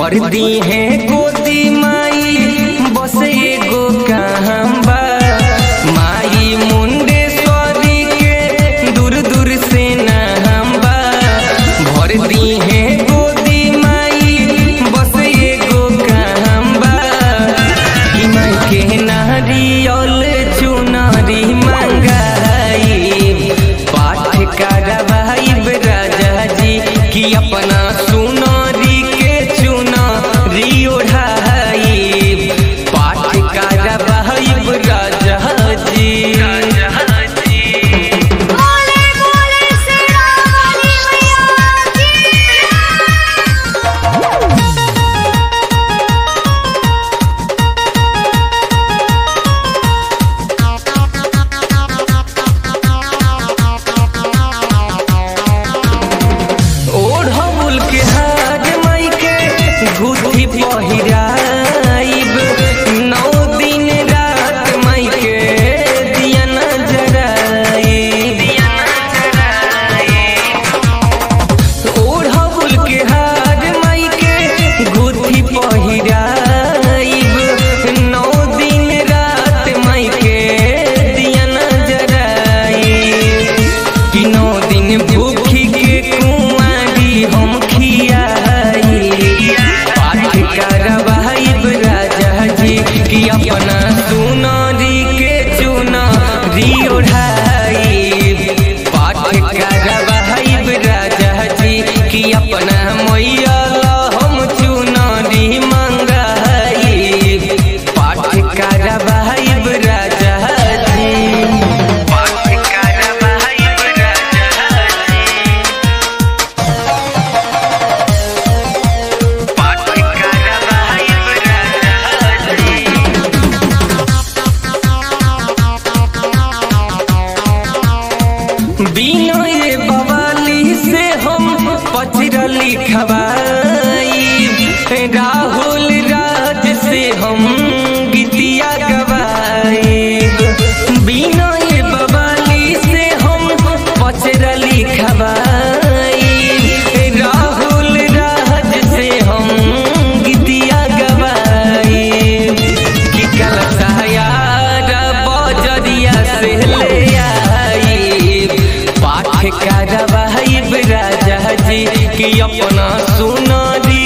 भर दी है गोदी माई बस एगो काम बा माई मुंडेश्वरी के दूर दूर से नाम बा भर दी है गोदी माई बस एगो काम बा कि माई के नारियल चुनरी मंगाई पाठ करवाई राजा जी कि अपना सुनरी के चुनरी ओढ़ाई पाठ करवाई राजा जी बोले बोले शेरावाली मैया की ओढ़ौल के हाथ माई के गुथी पहिराइब नौ दिन रात माई के दिया न जराइब ओढ़ौल के हाथ माई के गुथी पहिराइब नौ दिन रात माई के दिया न जराइब कि नौ दिन भूखी के कुंवारी हम खियाई पाठ करवाइब राजा जी कि अपना सुनरी के चुनरी ओढ़ाई पाठ करवाइब राजा जी कि अपना मैया ला हम चुनरी मंगाई पाठ करवाइब राजा जी पाठ करवाइब राजा जी पाठ करवाइब राजा जी बिनय बवाली से हम पचरली खवाई राहुल राज से हम गीतिया गवाई बिनय बवाली से हम पचरली खवाई राहुल राज से हम गीतिया गवाई कि कलशायार बजरिया से ले आई पाठ करवाइब राजा जी कि अपना सुनरी